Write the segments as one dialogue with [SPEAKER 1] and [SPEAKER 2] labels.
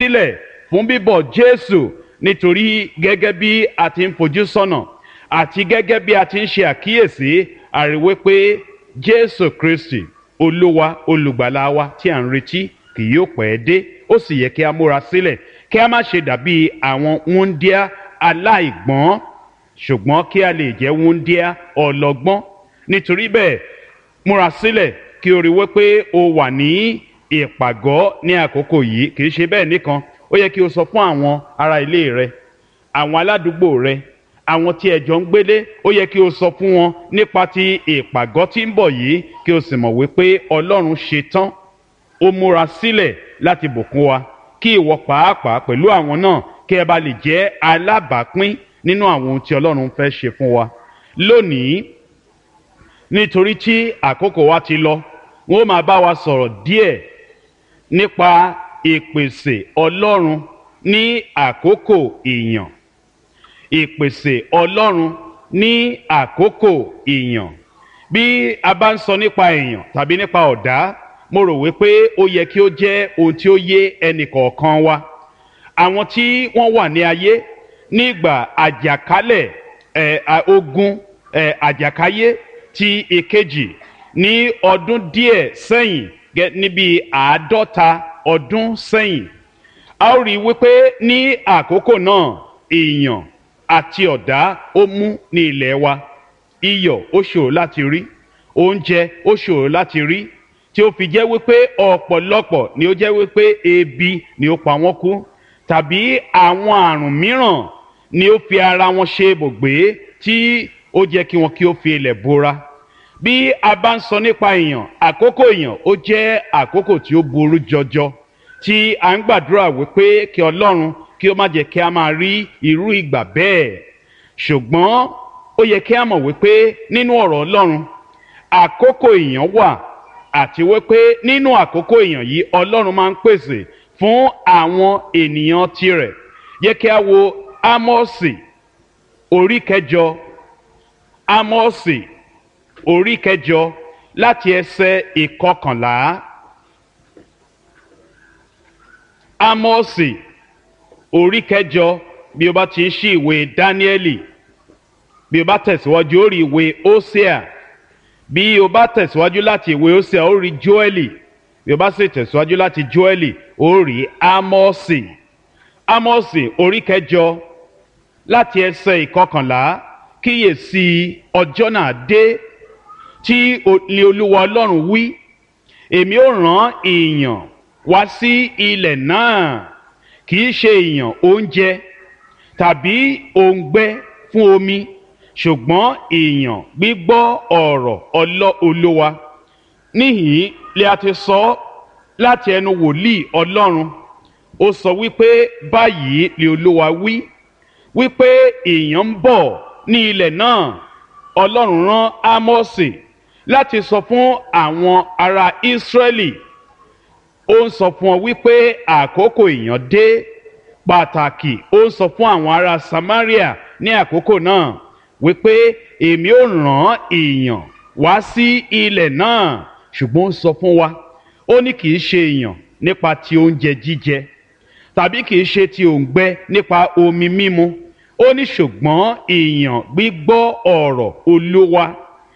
[SPEAKER 1] sílẹ̀ fún bíbọ̀ Jésù nítorí gẹ́gẹ́ bí a ti ń fojú sọ́nà àti gẹ́gẹ́ bí a ti ń ṣe àkíyèsí àríwé pé Jésù Kristi Olúwa olùgbàlà wa tí à ń retí kì yóò pẹ́ dé ó sì yẹ kí a múra sílẹ̀ kí a má ṣe dàbí àwọn wúńdíá aláìgbọ́n ṣùgbọ́n kí a lè jẹ́ wúńdíá ọlọ́gbọ́n nítorí bẹ́ẹ̀ múra sílẹ̀ kí o rí wípé o wà ní ìpàgọ́ ní àkókò yìí kì í ṣe bẹ́ẹ̀ nìkan ó yẹ kí o sọ fún àwọn ará ilé rẹ àwọn aládùúgbò rẹ àwọn tí ẹ jọ ń gbélé ó yẹ kí o sọ fún wọn nípa ti ìpàgọ́ tí ń bọ̀ yìí kí o sì mọ̀ wípé Ọlọ́run ṣe tán ó múra sílẹ̀ láti bùkún wa kí ìwọ pàápàá pẹ̀lú àwọn náà kí ẹ bá lè jẹ́ alábàápín nínú àwọn ohun tí Ọlọ́run fẹ́ ṣe fún wa lónìí nítorí tí àkókò wa ti lọ wọn ó máa bá wa sọ̀rọ̀ díẹ̀ nípa ìpèsè Ọlọ́run ní àkókò ìyàn ìpèsè Ọlọ́run ní àkókò ìyàn bí a bá ń sọ nípa èèyàn tàbí nípa ọ̀dá mo rò wípé ó yẹ kí ó jẹ́ ohun tí ó yé ẹnì kọ̀ọ̀kan wa àwọn tí wọ́n wà ní ayé nígbà àjàkálẹ̀ ẹ̀ ogun ẹ̀ àjàkáyé ti ìkejì ní ọdún díẹ̀ sẹ́yìn níbi àádọ́ta ọdún sẹ́yìn a ó rí wípé ní àkókò náà èèyàn àti ọ̀dá ó mú ní ilẹ̀ wa iyọ̀ ó ṣòro láti rí oúnjẹ ó ṣòro láti rí tí ó fi jẹ́ wípé ọ̀pọ̀lọpọ̀ ni ó jẹ́ wípé ebi ni ó pa wọ́n kú tàbí àwọn àrùn mìíràn ni ó fi ara wọn ṣe ibùgbé tí ó jẹ́ kí wọn kí ó fi ilẹ̀ bora bí a bá ń sọ nípa èèyàn àkókò èèyàn ó jẹ́ àkókò tí ó burú jọjọ tí a ń gbàdúrà wípé kí Ọlọ́run kí ó má jẹ́ kí a máa rí irú ìgbà bẹ́ẹ̀ ṣùgbọ́n ó yẹ kí a mọ̀ wípé nínú ọ̀rọ̀ Ọlọ́run àkókò èèyàn wà àti wípé nínú àkókò èèyàn yìí Ọlọ́run máa ń pèsè fún àwọn ènìyàn tirẹ̀ yẹ kí a wo Ámọ́sì orí kẹjọ Ámọ́sì orí kẹjọ láti ẹsẹ̀ ìkọkànlá Ámọ́sì orí kẹjọ bí o bá ti ń ṣí ìwé Dáníẹ́lì bí o bá tẹ̀síwájú ó rí ìwé Hósíà bí o bá tẹ̀síwájú láti ìwé Hósíà ó rí Jóẹ́lì bí o bá sì tẹ̀síwájú láti Jóẹ́lì ó rí Ámọ́sì Ámọ́sì orí kẹjọ láti ẹsẹ̀ ìkọkànlá kíyèsí ọjọ́ náà dé tí ni Olúwa Ọlọ́run wí èmi ó rán èèyàn wá sí ilẹ̀ náà kì í ṣe èèyàn oúnjẹ tàbí òǹgbẹ fún omi ṣùgbọ́n èèyàn gbígbọ́ ọ̀rọ̀ ọlọ́ Olúwa níhìn lè a ti sọ láti ẹnu wòlíì Ọlọ́run ó sọ wípé báyìí ni Olúwa wí wípé èèyàn ń bọ̀ ní ilẹ̀ náà Ọlọ́run rán Ámọ́sì láti sọ fún àwọn ará Ísírẹ́lì ó ń sọ fún ọ wípé àkókò èèyàn dé pàtàkì ó ń sọ fún àwọn ará Samaria ní àkókò náà wípé èmi ó rán èèyàn wá sí ilẹ̀ náà ṣùgbọ́n ó sọ fún wa ó ní kì í ṣe èèyàn nípa ti oúnjẹ jíjẹ tàbí kì í ṣe ti òǹgbẹ nípa omi mímu ó ní ṣùgbọ́n èèyàn gbígbọ́ ọ̀rọ̀ Olúwa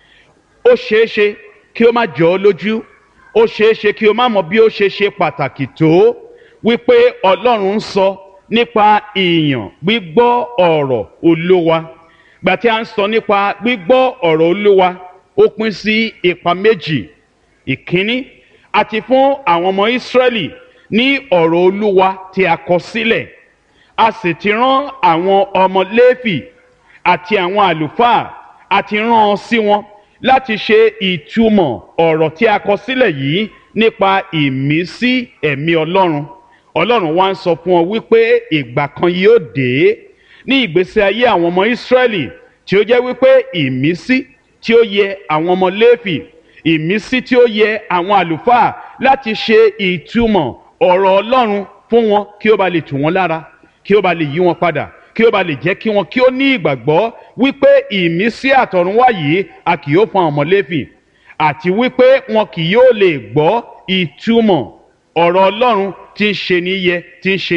[SPEAKER 1] ó ṣeéṣe kí ó má jọ ọ́ lójú ó ṣeéṣe kí o má mọ bí ó ṣe ṣe pàtàkì tó wípé Ọlọ́run ń sọ nípa èèyàn gbígbọ́ ọ̀rọ̀ Olúwa gbà tí a ń sọ nípa gbígbọ́ ọ̀rọ̀ Olúwa ó pín sí ipa méjì ìkíní àti fún àwọn ọmọ Ísírẹ́lì ní ọ̀rọ̀ Olúwa tí a kọ sílẹ̀ a sì ti rán àwọn ọmọ Léfì àti àwọn àlùfáà àti rán ọ sí wọn láti ṣe ìtumọ̀ ọ̀rọ̀ tí a kọ sílẹ̀ yìí nípa ìmísí ẹ̀mí Ọlọ́run Ọlọ́run wá ń sọ fún ọ wípé ìgbà kan yóò dé ní ìgbésí ayé àwọn ọmọ Ísírẹ́lì tí ó jẹ́ wípé ìmísí tí ó yẹ àwọn ọmọ Léfì ìmísí tí ó yẹ àwọn àlùfáà láti ṣe ìtumọ̀ ọ̀rọ̀ Ọlọ́run fún wọn kí ó ba lè tù wọ́n lára kí ó ba lè yí wọn padà kí ó ba lè jẹ́ kí wọn kí ó ní ìgbàgbọ́ wípé ìmísí àtọ̀runwá yìí a kì yóò fún àwọn ọmọ Léfì àti wípé wọn kì yóò lè gbọ́ ìtumọ̀ ọ̀rọ̀ Ọlọ́run tí ń ṣe níyẹ tí ń ṣe